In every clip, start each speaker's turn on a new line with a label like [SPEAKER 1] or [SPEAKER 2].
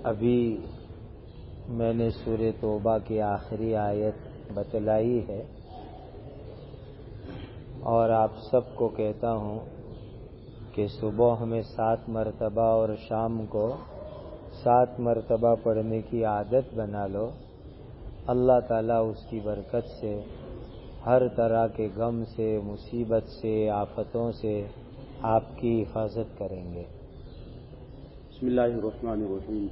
[SPEAKER 1] अभी मैंने सूर्य तोबा की आखिरी आयत बतलाई है और आप सबको कहता हूँ कि सुबह हमें सात मरतबा और शाम को सात मरतबा पढ़ने की आदत बना लो अल्लाह ताला उसकी बरकत से हर तरह के गम से मुसीबत से आफतों से आपकी हिफाजत करेंगे
[SPEAKER 2] bismillahirrahmanirrahim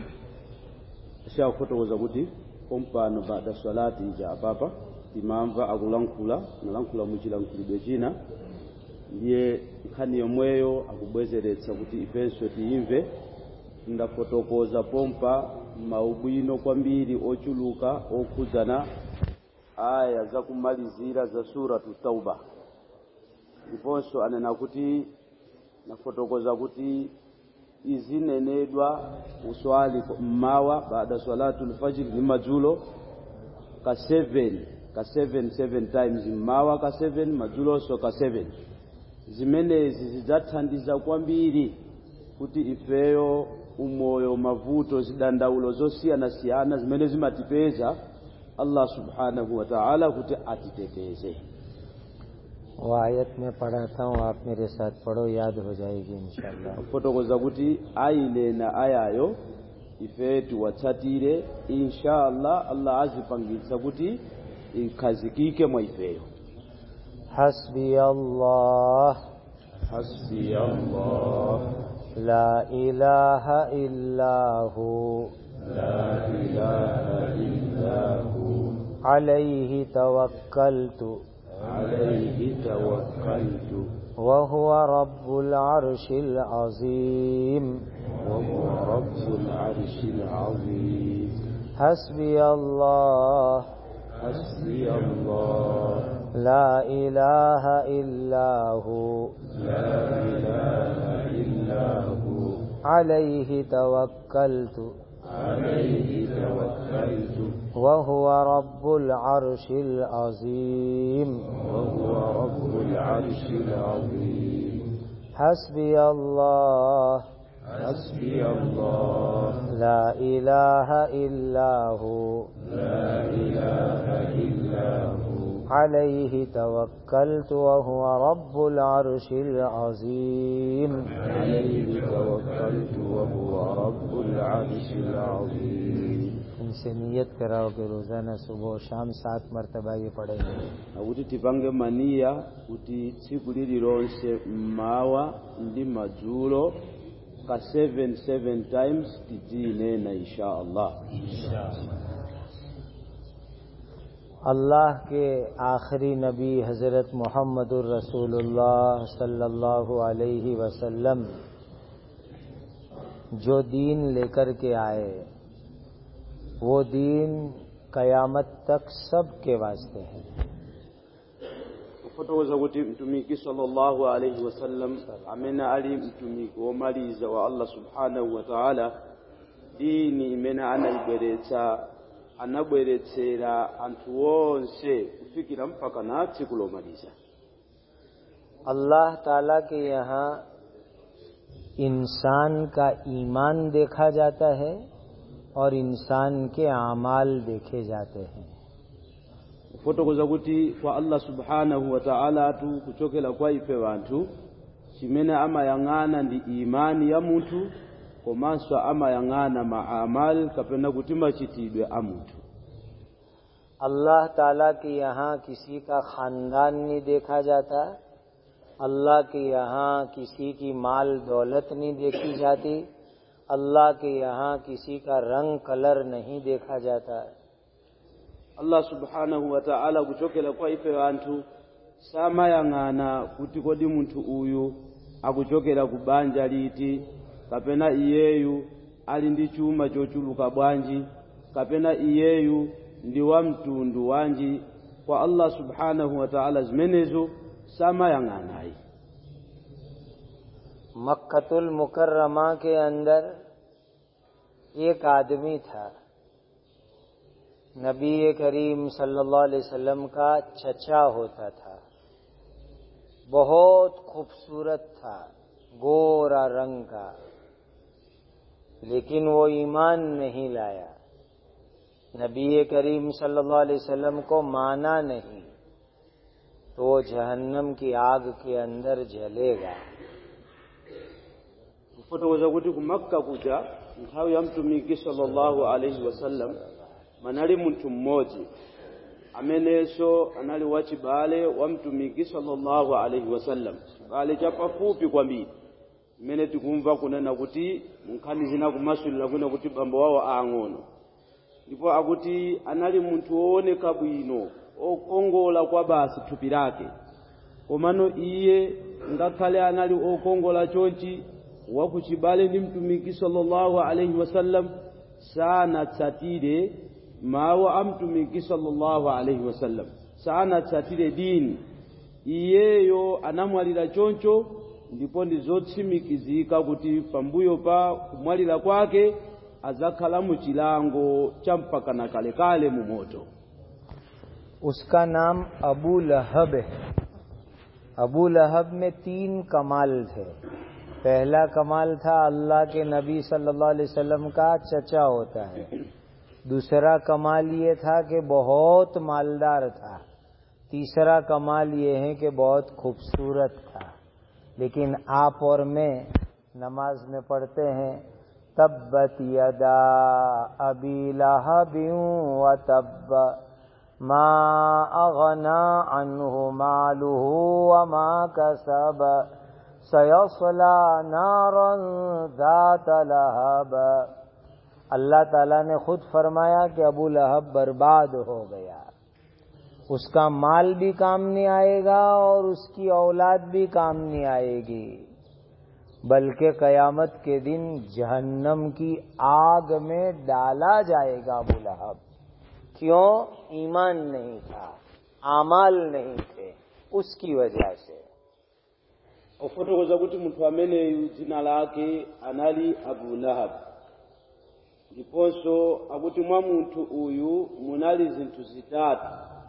[SPEAKER 2] sha kutokoza kuti pompano bada swalati ja apapa timamva akulankhula nalankhula muchilankhulidwe china ndiye nkhani yomweyo akubwezeretsa kuti ifenso tiyimve ndafotokoza pompa maubwino kwambiri ochuluka okhudzana aya zakumalizira za suratu tauba ndiponso anena kuti nafotokoza kuti izinenedwa uswali mmawa baada salatu lfajiri ni madzulo ka 7 ka 7 7 times mmawa ka 7 madzuloso ka 7 zimenezi zidzathandiza kwambiri kuti ifeyo umoyo mavuto zidandaulo zosiyanasiyana zimene zimatipeza allah subhanahu wa ta'ala kuti atiteteze
[SPEAKER 1] वो आयत मैं पढ़ाता हूँ आप मेरे साथ पढ़ो याद हो जाएगी इंशाल्लाह
[SPEAKER 2] kufotokoza kuti ayilena ayayo ife tiwatsatire inshallah allah azipangitsa kuti ikhazikike mwa ifeyo
[SPEAKER 1] हस्बी अल्लाह
[SPEAKER 2] hasbi allah
[SPEAKER 1] ला इलाहा इल्ला हु
[SPEAKER 2] la ilaha illa hu
[SPEAKER 1] अलैहि तवक्कलतु
[SPEAKER 2] alayhi tawakkaltu
[SPEAKER 1] وهو رب العرش العظيم
[SPEAKER 2] wa huwa rabbul arshil azim
[SPEAKER 1] حسبي الله
[SPEAKER 2] hasbi allah
[SPEAKER 1] لا إله إلا هو
[SPEAKER 2] la ilaha illa hu
[SPEAKER 1] عليه توكلت
[SPEAKER 2] alayhi tawakkaltu
[SPEAKER 1] وهو رب العرش العظيم
[SPEAKER 2] وهو رب العرش العظيم
[SPEAKER 1] حسبي الله
[SPEAKER 2] حسبي الله
[SPEAKER 1] لا إله إلا هو
[SPEAKER 2] لا إله إلا هو
[SPEAKER 1] عليه توكلت وهو رب العرش العظيم
[SPEAKER 2] عليه توكلت وهو رب العرش العظيم
[SPEAKER 1] इनसे नियत कराओ कि रोजाना सुबह और शाम सात मरतबा ये पढ़ेंगे
[SPEAKER 2] akuti tipange maniya kuti tsiku lililonse mmawa ndi madzulo ka 7 7 times tidziyinena insha allah
[SPEAKER 1] अल्लाह के आखिरी नबी हजरत मोहम्मद रसूलुल्लाह सल्लल्लाहु अलैहि वसल्लम जो दीन लेकर के आए वो दीन कयामत तक सबके वास्ते है
[SPEAKER 2] kufotokoza kuti mtumiki sallallahu alaihi wasallam amene ali mtumiki womaliza wa allah subhanahu wa ta'ala dini imene anayibweretsa anabweretsera anthu onse kufikira mpaka na tsiku lomaliza
[SPEAKER 1] अल्लाह ताला के यहाँ इंसान का ईमान देखा जाता है और इंसान के अमाल देखे जाते हैं
[SPEAKER 2] kufotokoza kuti kwa allah subhanahu wa ta'ala tu kuchokera kwa ife wanthu chimene amayang'ana ndi imani ya munthu komanso amayang'ana maamal kapena kuti machitidwe a munthu
[SPEAKER 1] अल्लाह ताला के यहाँ किसी का खानदान नहीं देखा जाता अल्लाह के यहाँ किसी की माल दौलत नहीं देखी जाती अल्लाह के यहाँ किसी का रंग कलर नहीं देखा जाता
[SPEAKER 2] allah subhanahu wa ta'ala kuchokera kwa ife wanthu samayang'ana kuti kodi munthu uyu akuchokera ku banja liti kapena iyeyu ali ndi chuma chochuluka bwanji kapena iyeyu ndi wa mtundu wanji kwa allah subhanahu wa ta'ala zimenezo samayang'anayi
[SPEAKER 1] मक्कतुल मुकर्रमा के अंदर एक आदमी था नबी करीम सल्लल्लाहु अलैहि वसल्लम का चचा होता था बहुत खूबसूरत था गोरा रंग का लेकिन वो ईमान नहीं लाया नबी करीम सल्लल्लाहु अलैहि वसल्लम को माना नहीं तो वो जहन्नम की आग के अंदर जलेगा
[SPEAKER 2] kufotokoza kuti ku makka kuja nthawi ya mtumiki sallallahu alaihi wasallam manali munthu mmodzi amenenso anali wachibale wa mtumiki sallallahu alaihi wasallam chibale chapafupi kwambiri mmene tikumva kunena kuti munkhani zina kumasulira kwina kuti bambo wawo aang'ono ndipo akuti anali munthu wooneka bwino okongola kwa basi thupi lake komano iye ngakhale anali okongola chonchi wakuchibale ndi mtumiki sallallahu alaihi wasallam sanatsatire mawu a mtumiki sallallahu alaihi wasallam sanatsatire dini iyeyo anamwalira choncho ndipo ndi zotsimikizika kuti pambuyo pa kumwalira kwake azakhala mu chilango cha mpakana kalekale mu moto
[SPEAKER 1] उसका नाम अबू लहब है अबू लहब में तीन कमाल थे पहला कमाल था अल्लाह के नबी सल्लल्लाहु अलैहि वसल्लम का चचा होता है दूसरा कमाल ये था कि बहुत मालदार था तीसरा कमाल ये है कि बहुत खूबसूरत था लेकिन आप और मैं नमाज में पढ़ते हैं तब्बत यदा अबी लहबियों व तब्ब मा अगना अनहु मालुहु व मा कसब सयसला नारन ذات लहब अल्लाह ताला ने खुद फरमाया कि अबू लहब बर्बाद हो गया उसका माल भी काम नहीं आएगा और उसकी औलाद भी काम नहीं आएगी बल्कि कयामत के दिन जहन्नम की आग में डाला जाएगा अबू लहब क्यों ईमान नहीं था आमाल नहीं थे उसकी वजह से
[SPEAKER 2] ofotokoza kuti munthu ameneyu dzina lake anali abu lahab ndiponso akuti mwa munthu uyu munali zinthu zitatu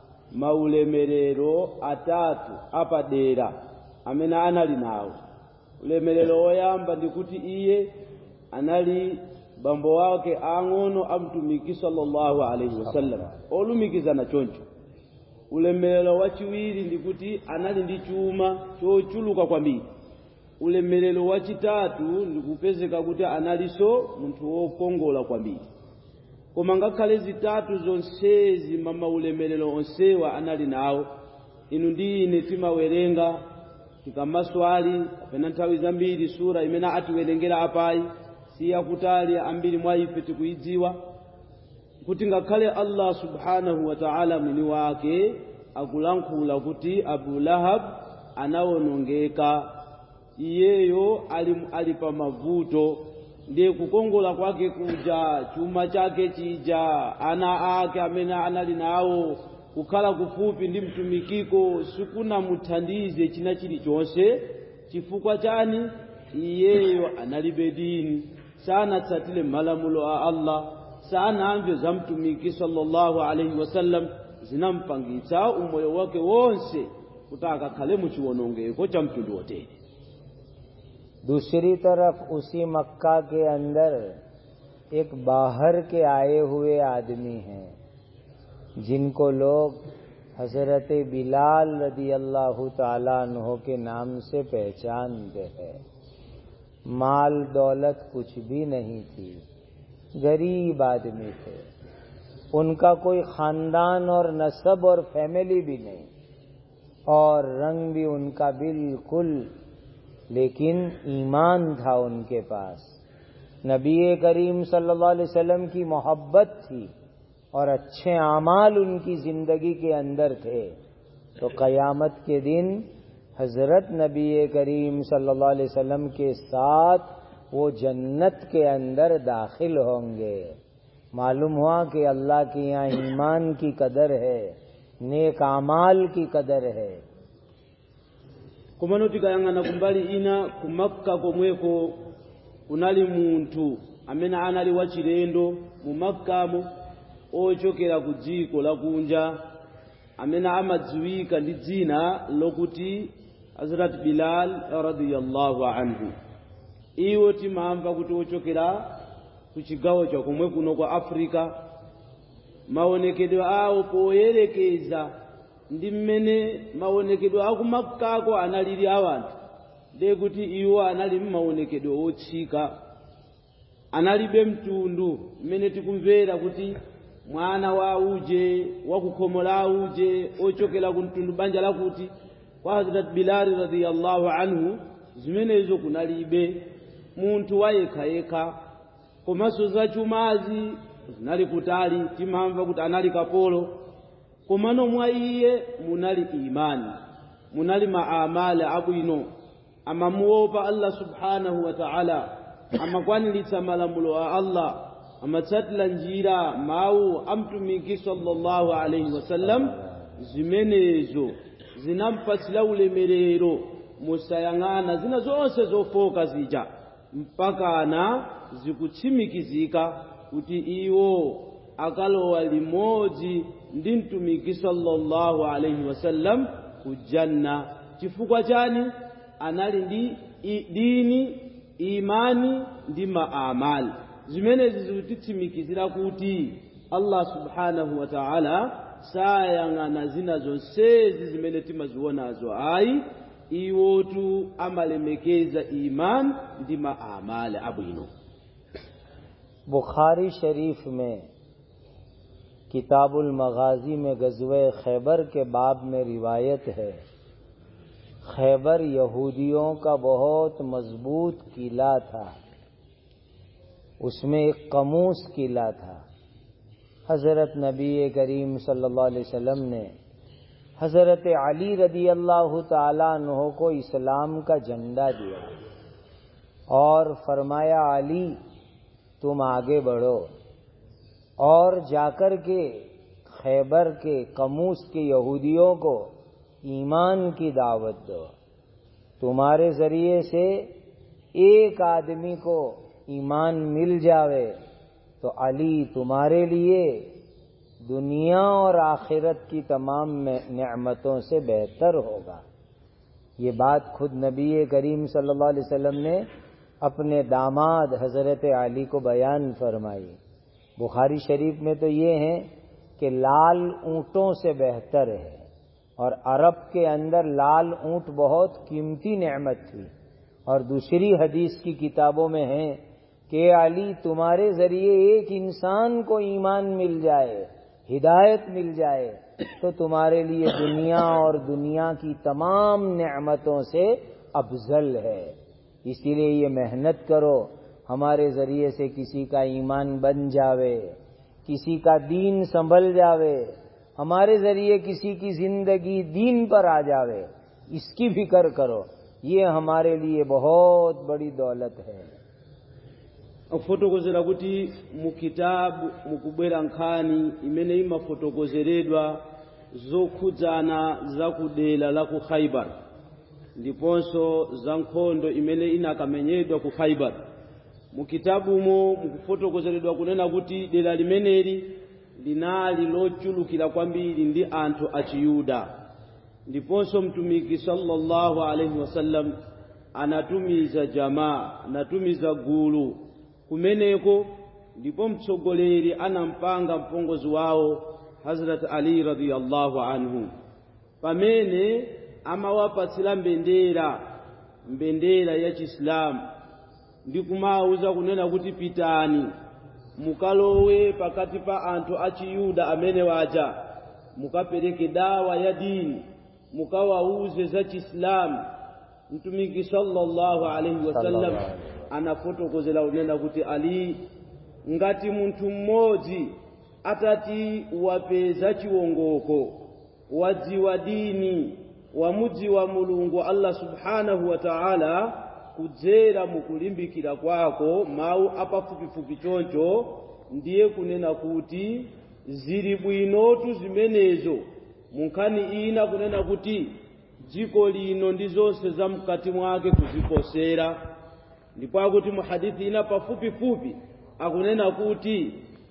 [SPEAKER 2] maulemerero atatu apadera amene anali nawo ulemerero woyamba ndikuti iye anali bambo wake ang'ono a mtumiki sallallahu alaihi wasallam olumikizana choncho ulemerero wachiwiri ndikuti anali ndi chuma chochuluka kwambiri ulemerero wachitatu ndikupezeka kuti analinso munthu wokongola kwambiri koma ngakhale zitatu zonsezi mama ulemerero onsewa anali nawo inu ndi ine timawerenga tikamaswali kapena nthawi zambiri sura imene atiwerengera apayi siyakutali ambiri mwa ife tikuyidziwa kuti ngakhale allah subhanahu wa ta'ala mwini wake akulankhula kuti abu lahab anawonongeka iyeyo ali, ali pa mavuto ndiye kukongola kwake kuja chuma chake chija ana ake amene anali nawo kukhala kufupi ndi mtumikiko sikunamuthandize china chilichonse chifukwa chani iyeyo analibe dini sanatsatire malamulo a allah sanamve za mtumiki sallallahu alaihi wasallam zinampangitsa umoyo wake wonse kuti akakhale mu chiwonongeko cha mtundu wotere
[SPEAKER 1] दूसरी तरफ उसी मक्का के अंदर एक बाहर के आए हुए आदमी हैं जिनको लोग हजरत बिलाल रदी अल्लाह तहो के नाम से पहचानते हैं माल दौलत कुछ भी नहीं थी गरीब आदमी थे उनका कोई खानदान और नसब और फैमिली भी नहीं और रंग भी उनका बिल्कुल लेकिन ईमान था उनके पास नबी करीम सल्लल्लाहु अलैहि वसल्लम की मोहब्बत थी और अच्छे आमाल उनकी जिंदगी के अंदर थे तो कयामत के दिन हजरत नबी करीम सल्लल्लाहु अलैहि वसल्लम के साथ वो जन्नत के अंदर दाखिल होंगे मालूम हुआ कि अल्लाह के यहाँ ईमान की कदर है नेक आमाल की कदर है
[SPEAKER 2] komano tikayang'ana kumbali ina ku makka komweko kunali munthu amene anali wachilendo mu makkamo ochokera ku dziko lakunja amene amadziwika ndi dzina lokuti hazrat bilal radiyallahu anhu iwo timamva kuti ochokera ku chigawo chakomwe kuno kwa africa maonekedwe awo poyerekeza ndi mmene maonekedwe akumakako analili awanthu de kuti iwo anali mmaonekedwe otsika analibe mtundu mmene tikumvera kuti mwana wa uje wakukhomo la uje ochokera ku mtundu banja lakuti kwa hazrat bilali radiyallahu anhu zimenezo kunalibe munthu wayekhayekha komanso zachumazi zinali kutali timamva kuti anali kapolo komano mwa iye munali imani munali maamali abwino amamuopa allah subhanahu wa ta'ala amakwaniritsa malamulo a allah amatsatira njira mawu a mtumiki sallallahu alaihi wasallam zimenezo zinampatsira ulemerero musayang'ana zina zonse zofoka zija mpakana zikutsimikizika kuti iwo akalowa limodzi ndi mtumiki sallallahu alaihi wasallam ku janna chifukwa chani anali ndi dini imani ndi maamali zimenezi zikutitsimikizira kuti allah subhanahu wa ta'ala sayang'ana zina zonsezi zimene timazionazo ayi iwotu amalemekeza imani ndi maamali abwino
[SPEAKER 1] Bukhari शरीफ में किताबुल मगाजी में गजवे खैबर के बाब में रिवायत है खैबर यहूदियों का बहुत मजबूत किला था उसमें एक कमूस किला था हजरत नबी करीम सल्लल्लाहु अलैहि वसल्लम ने हजरत अली रदी अल्लाह तहो को इस्लाम का झंडा दिया और फरमाया अली तुम आगे बढ़ो और जाकर के खैबर के कमूस के यहूदियों को ईमान की दावत दो तुम्हारे जरिए से एक आदमी को ईमान मिल जावे तो अली तुम्हारे लिए दुनिया और आखिरत की तमाम नेमतों से बेहतर होगा ये बात खुद नबी करीम सल्लल्लाहु अलैहि वसल्लम ने अपने दामाद हजरत अली को बयान फरमाई बुखारी शरीफ में तो ये है कि लाल ऊंटों से बेहतर है और अरब के अंदर लाल ऊंट बहुत कीमती नेमत थी और दूसरी हदीस की किताबों में है कि अली तुम्हारे जरिए एक इंसान को ईमान मिल जाए हिदायत मिल जाए तो तुम्हारे लिए दुनिया और दुनिया की तमाम नेमतों से अफजल है इसीलिए ये मेहनत करो हमारे जरिए से किसी का ईमान बन जावे किसी का दीन संभल जावे हमारे जरिए किसी की जिंदगी दीन पर आ जावे इसकी फिक्र करो ये हमारे लिए बहुत बड़ी दौलत है
[SPEAKER 2] akufotokozera kuti mu kitabu mukubwera nkhani imene imafotokozeredwa zokhudzana za ku dera la ku khaibar ndiponso za nkhondo imene inakamenyedwa ku khaibar mu kitabumo mukufotokozeredwa kunena kuti dera limeneli linali lochulukira kwambiri ndi anthu achiyuda ndiponso mtumiki sallallahu alaihi wasallam anatumiza jamaa anatumiza gulu kumeneko ndipo mtsogoleri anampanga mpongozi wawo hazrat ali radiyallahu anhu pamene amawapatsira mbendera mbendera ya chisilamu ndi kumawuza kunena kuti pitani mukalowe pakati pa anthu achiyuda amene waja mukapereke dawa ya dini mukawauze za chisilamu mtumiki sallallahu alaihi wasallam anafotokozera kunena kuti ali ngati munthu mmodzi atati wapeza chiwongoko wadziwa dini wamudziwa mulungu allah subhanahu wa ta'ala kudzera mukulimbikira kwako mawu apafupifupi choncho ndiye kunena kuti zili bwinotu zimenezo munkhani ina kunena kuti dziko lino ndi zonse za mkati mwake kuziposera ndipo akuti mu hadithi ina pafupifupi akunena kuti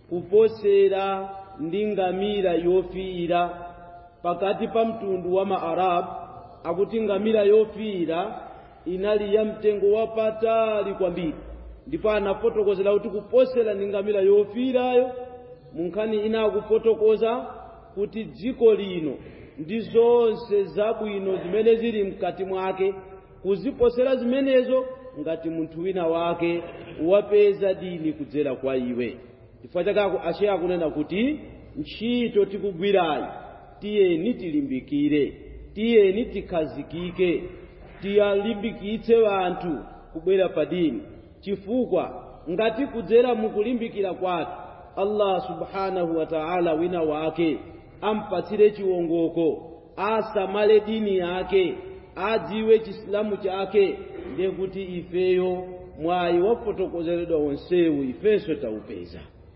[SPEAKER 2] kuposera ndi ngamira yofiira pakati pa mtundu wa maarabu akuti ngamira yofiira inali ya mtengo wapatali kwambiri ndipo anafotokozera kuti kuposera ndi ngamira yofiirayo mu nkhani ina akufotokoza kuti dziko lino ndi zonse zabwino zimene zili mkati mwake kuziposera zimenezo ngati munthu wina wake wapeza dini kudzera kwa iwe chifukwa chake ashe akunena kuti ntchito tikugwirayi tiyeni tilimbikire tiyeni tikhazikike tiyalimbikitse anthu kubwera pa dini chifukwa ngati kudzera mukulimbikira kwake allah subhanahu wa ta'ala wina wake ampatsire chiwongoko asamale dini yake adziwe chisilamu chake ndiye kuti ifeyo mwayi wafotokozeredwa wonsewu ifenso taupeza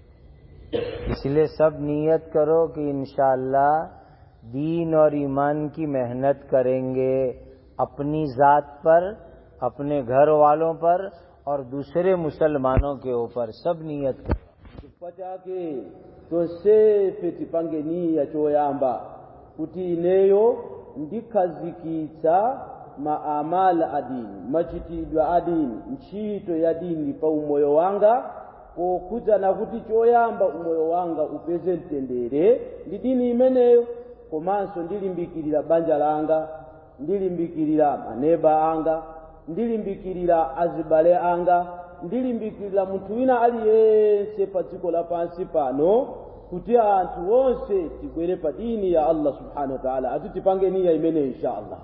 [SPEAKER 1] इसलिए सब नियत करो कि इंशाल्लाह दीन और ईमान की मेहनत करेंगे अपनी जात पर अपने घर वालों पर और दूसरे मुसलमानों के ऊपर सब नियत करो
[SPEAKER 2] chifukwa chake tonsefe tipange niya choyamba kuti ineyo ndikhazikitsa maamala a dini machitidwe a dini ntchito ya dini pa umoyo wanga pokhudzana kuti choyamba umoyo wanga upeze mtendere ndi dini imeneyo komanso ndilimbikirira banja langa ndilimbikirira maneba anga ndilimbikirira azibale anga ndilimbikirira munthu wina aliyense pa dziko lapansi pano kuti anthu onse tibwere pa dini ya allah subhanahu wa taala ati tipange niya imeneyo insha allah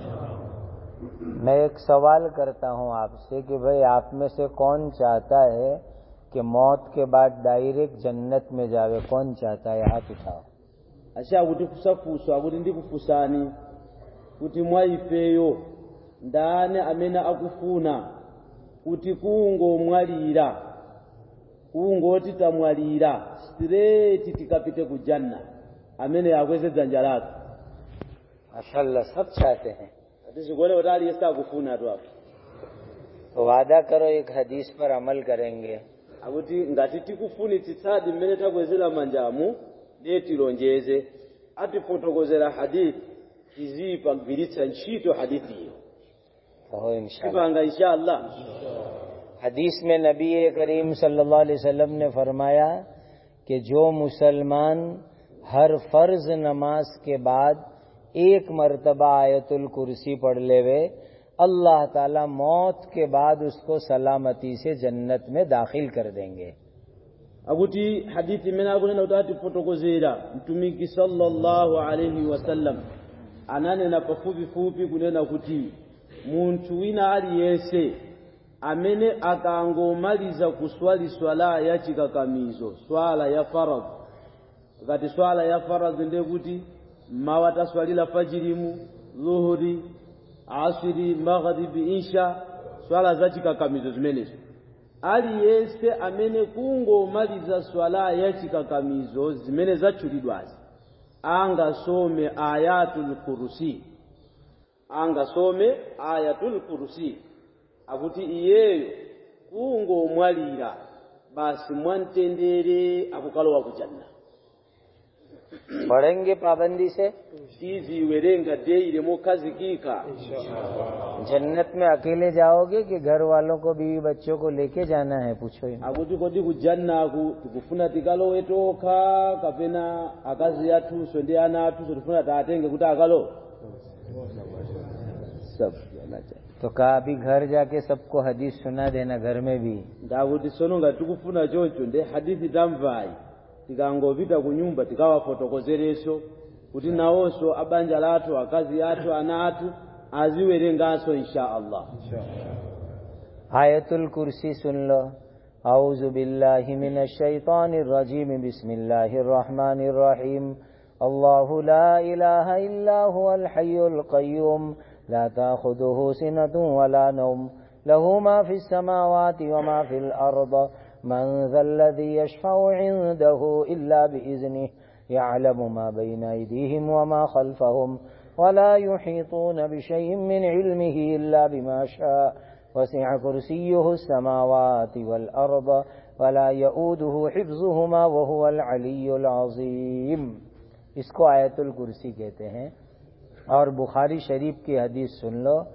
[SPEAKER 1] मैं एक सवाल करता हूं आपसे कि भाई आप में से कौन चाहता है कि मौत के बाद डायरेक्ट जन्नत में जावे कौन चाहता है हाथ उठाओ
[SPEAKER 2] asha kuti kusafunso akuti ndikufunsani kuti mwa ifeyo ndani amene akufuna kuti kungomwalira kungoti tamwalira straight tikapite ku janna amene akweze dzanja lake
[SPEAKER 1] माशाल्लाह सब चाहते हैं
[SPEAKER 2] atizikuone kuti aliyense akufuna tu apo
[SPEAKER 1] तो वादा करो एक हदीस पर अमल करेंगे
[SPEAKER 2] akuti ngati tikufunitsitsadi mmene takwezera manjamu ndiye tilonjeze atifotokozera hadithi tiziyipagwiritsa ntchito hadithiyo
[SPEAKER 1] कहो इंशाल्लाह
[SPEAKER 2] tipanga inshallah
[SPEAKER 1] हदीस में नबी करीम सल्लल्लाहु अलैहि वसल्लम ने फरमाया कि जो मुसलमान हर फर्ज नमाज के बाद एक मर्तबा आयतुल कुर्सी पढ़ लेवे अल्लाह ताला मौत के बाद उसको सलामती से जन्नत में दाखिल कर देंगे
[SPEAKER 2] akuti hadithi imene akunena kuti atifotokozera mtumiki sallallahu alaihi wasallam ananena pafupifupi kunena kuti munthu wina aliyense amene akangomaliza kuswali swala ya chikakamizo swala ya faradhi ngati swala ya faradhi ndiye kuti mawa taswalira fajirimu dhuhuri asiri maghribi insha swala za chikakamizo zimenezo aliyense amene kungomaliza swala ya chikakamizo zimene zatchulidwazi angasome ayatul kursi angasome ayatul kursi akuti iyeyo kungomwalira basi mwamtendere akukalowa kujanna
[SPEAKER 1] पढ़ेंगे पाबंदी से
[SPEAKER 2] tiziwerenga deire mokhazikika
[SPEAKER 1] जन्नत में अकेले जाओगे कि घर वालों को बीवी बच्चों को लेके जाना है पूछो इनको।
[SPEAKER 2] akuti kodi kujannaku tikufuna tikalowe tokha kapena akazi athunso ndi ana athunso tifuna taatenge kuti akalowe सब जाना चाहिए
[SPEAKER 1] तो कहा अभी घर जाके सबको हदीस सुना देना घर में भी
[SPEAKER 2] ndakuti sono ngati tikufuna choncho ndi hadithi tamvayi tikangopita ku nyumba tikawafotokozerenso kuti nawonso abanja lathu akazi athu ana athu aziwerenganso insha allah
[SPEAKER 1] आयतुल कुर्सी सुन लो औज़ बिल्लाहि मिनश शैतानिर रजीम बिस्मिल्लाहिर रहमानिर रहीम अल्लाहु ला इलाहा इल्ला हुवल हय्युल कय्यूम ला ताखुदुहु सिनतुन वला नौम लहु मा फिस समावाति व मा फिल अर्द من ذا الذي يشفع عنده إلا بإذنه يعلم ما بين أيديهم وما خلفهم ولا يحيطون بشيء من علمه إلا بما شاء وسع كرسيه السماوات والأرض ولا يؤوده حفظهما وهو العلي العظيم इसको आयतुल कुर्सी कहते हैं और बुखारी शरीफ की हदीस सुन लो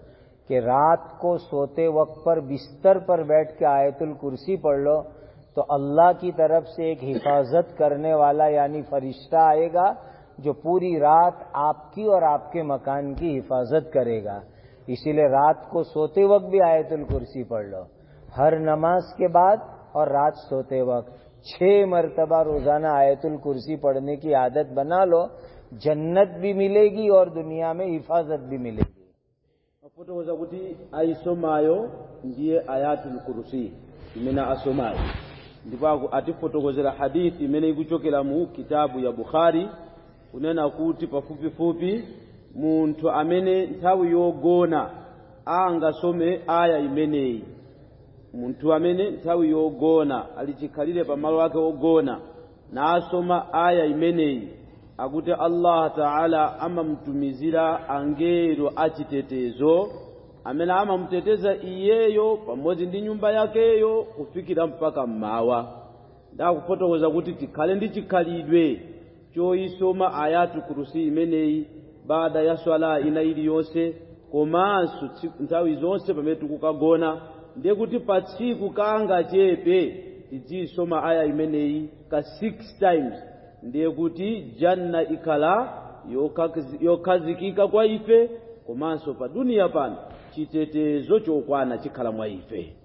[SPEAKER 1] कि रात को सोते वक्त पर बिस्तर पर बैठ के आयतुल कुर्सी पढ़ लो तो अल्लाह की तरफ से एक हिफाजत करने वाला यानी फरिश्ता आएगा जो पूरी रात आपकी और आपके मकान की हिफाजत करेगा इसीलिए रात को सोते वक्त भी आयतुल कुर्सी पढ़ लो हर नमाज के बाद और रात सोते वक्त छह मरतबा रोजाना आयतुल कुर्सी पढ़ने की आदत बना लो जन्नत भी मिलेगी और दुनिया में हिफाजत भी मिलेगी
[SPEAKER 2] afotokoza kuti ayisomayo ndiye ayatul kursi imene asomayo ndipo aku- atifotokozera hadithi imene ikuchokera mu kitabu ya bukhari kunena kuti pafupifupi munthu amene nthawi yogona angasome aya imeneyi munthu amene nthawi yogona ali chikhalire pamalo ake ogona nasoma aya imeneyi akuti allah taala amamtumizira angelo achitetezo amene amamuteteza iyeyo pamodzi ndi nyumba yakeyo kufikira mpaka mmawa ndakufotokoza kuti tikhale ndi chikhalidwe choyisoma ayatu kurusi imeneyi baada ya swala ina iliyonse komanso tsi- nthawi zonse pamene tikukagona ndiye kuti pa tsiku kanga chepe tidziyisoma aya imeneyi ka 6 times ndiye kuti janna ikhala yokhazi- yokhazikika kwa ife komanso pa duniya pano chitetezo chokwana chikhala mwa ife